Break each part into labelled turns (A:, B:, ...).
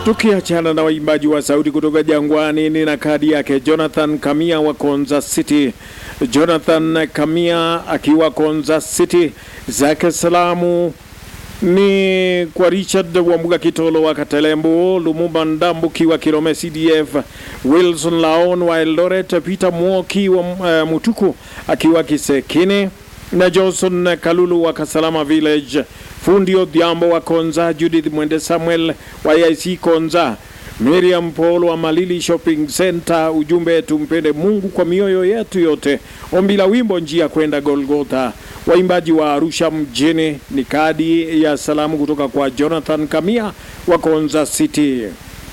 A: Tukiachana na waimbaji wa sauti kutoka Jangwani, ni na kadi yake Jonathan Kamia wa Konza City. Jonathan Kamia akiwa Konza City, zake salamu ni kwa Richard Wambuga Kitolo wa Katelembo, Lumumba Ndambuki wa Kilome CDF, Wilson Laon wa Eldoret, Peter Mwoki wa uh, Mutuku akiwa Kisekine na Johnson Kalulu wa Kasalama Village, Fundi Odhiambo wa Konza, Judith Mwende Samuel wa IC Konza, Miriam Paul wa Malili Shopping Center. Ujumbe, tumpende Mungu kwa mioyo yetu yote. Ombi la wimbo njia kwenda Golgotha. Waimbaji wa Arusha mjini ni kadi ya salamu kutoka kwa Jonathan Kamia wa Konza City.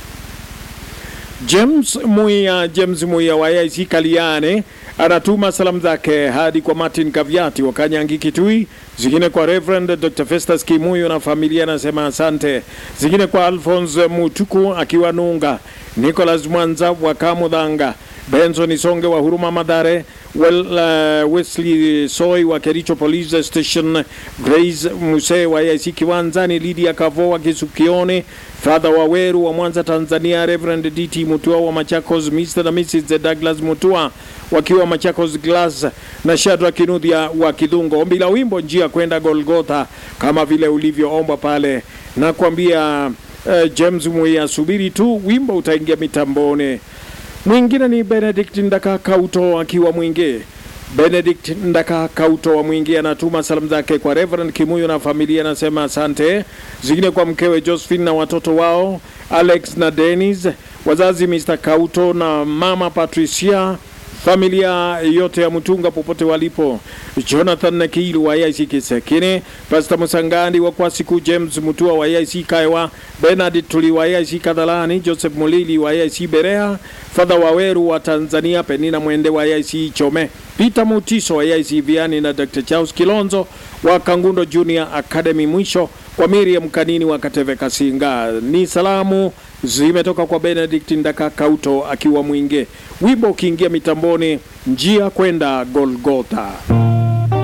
A: James Muia, James Muia wa IC Kaliane anatuma salamu zake hadi kwa Martin Kaviati wa Kanyangi Kitui, zingine kwa Reverend Dr. Festus Kimuyo na familia, anasema asante. Zingine kwa Alphonse Mutuku akiwa Nunga, Nicholas Mwanza wa Kamudhanga, Benson Isonge wa Huruma Madare, well, uh, Wesley Soy wa Kericho Police Station, Grace Muse wa IC Kiwanzani, Lydia Kavo wa Kisukione, Father Waweru wa Mwanza Tanzania, Reverend DT Mutua wa Machakos, Mr. na Mrs. Douglas Mutua wakiwa Machakos Glass na Shadrack Kinudhia wa Kidhungo. Ombi la wimbo njia kwenda Golgotha kama vile ulivyoomba pale, na kuambia uh, James Muia, subiri tu wimbo utaingia mitamboni. Mwingine ni Benedict Ndaka Kauto akiwa Mwingi. Benedict Ndaka Kauto wa Mwingi anatuma salamu zake kwa Reverend Kimuyo na familia, anasema asante. Zingine kwa mkewe Josephine na watoto wao Alex na Dennis, wazazi Mr. Kauto na mama Patricia, familia yote ya Mtunga popote walipo, Jonathan Nakilu wa IC Kisekine, Pastor Musangandi wa Kwasiku, James Mutua wa IC Kaiwa, Bernard Tuli wa IC Kadhalani, Joseph Mulili wa IC Berea, Father Waweru wa Tanzania, Penina Mwende wa IC Chome, Peter Mutiso wa IC Viani na Dr. Charles Kilonzo wa Kangundo Junior Academy. Mwisho kwa Miriam Kanini wa Kateve Kasinga. Ni salamu zimetoka kwa Benedict Ndaka Kauto akiwa Mwinge. Wimbo ukiingia mitamboni, njia kwenda Golgotha.